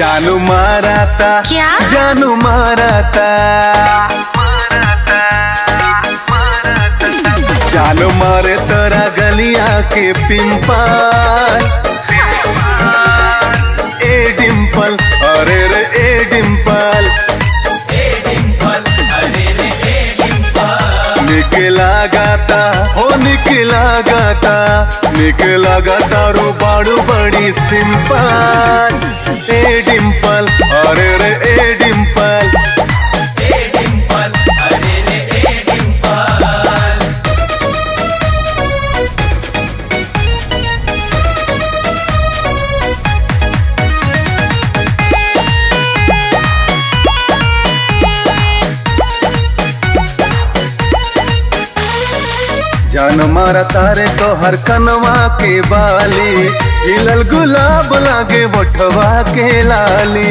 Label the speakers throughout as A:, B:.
A: जानू माराता
B: क्या?
A: जानू माराता जानू मारे तोरा गलिया के पिंपल ए डिंपल अरे रे ए डिंपल निकला गाता हो निकला गाता निकला गाता रो बाड़ू बड़ी सिंपल ए डिंपल अरे रे ए डिंपल जान मारा तारे तो हर कनवा के बाली हिलल गुलाब लागे बटवा के लाली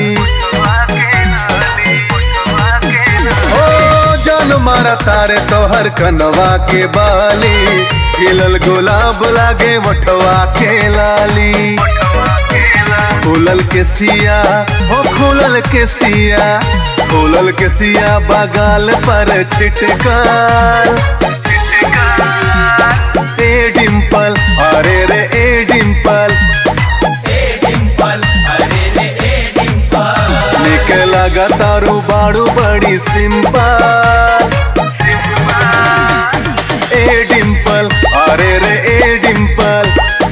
A: ओ जान मारा तारे तो हर कनवा के बाली हिलल गुलाब लागे बटवा के लाली खुलल के सिया हो खुलल के सिया खुलल के सिया बगाल पर छिटकाल ए डिंपल अरे रे ए डिंपल निकला तारू बाड़ू बड़ी सिंपल ए डिंपल अरे रे ए डिंपल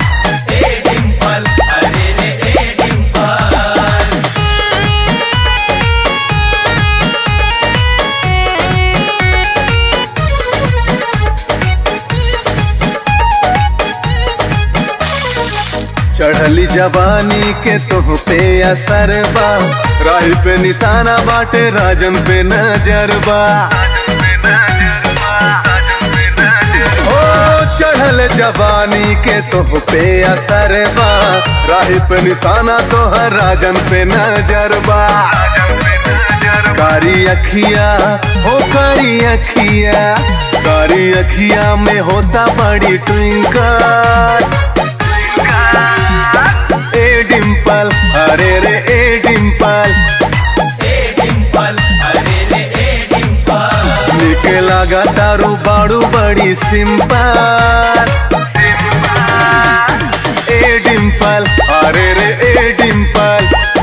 A: चढ़ली जवानी के तुह पे असर बा राही पे निशाना बाटे राजन पे नजर बा ओ चढ़ल जवानी के तुह पे असर बा राही पे निशाना तोहर राजन पे नजर बा कारी अखिया हो कारी अखिया कारी अखिया में होता बड़ी ट्विंकल ए डिंपल अरे रे ए डिंपल निकला तारू बाड़ू बड़ी सिंपल ए डिंपल अरे रे ए डिंपल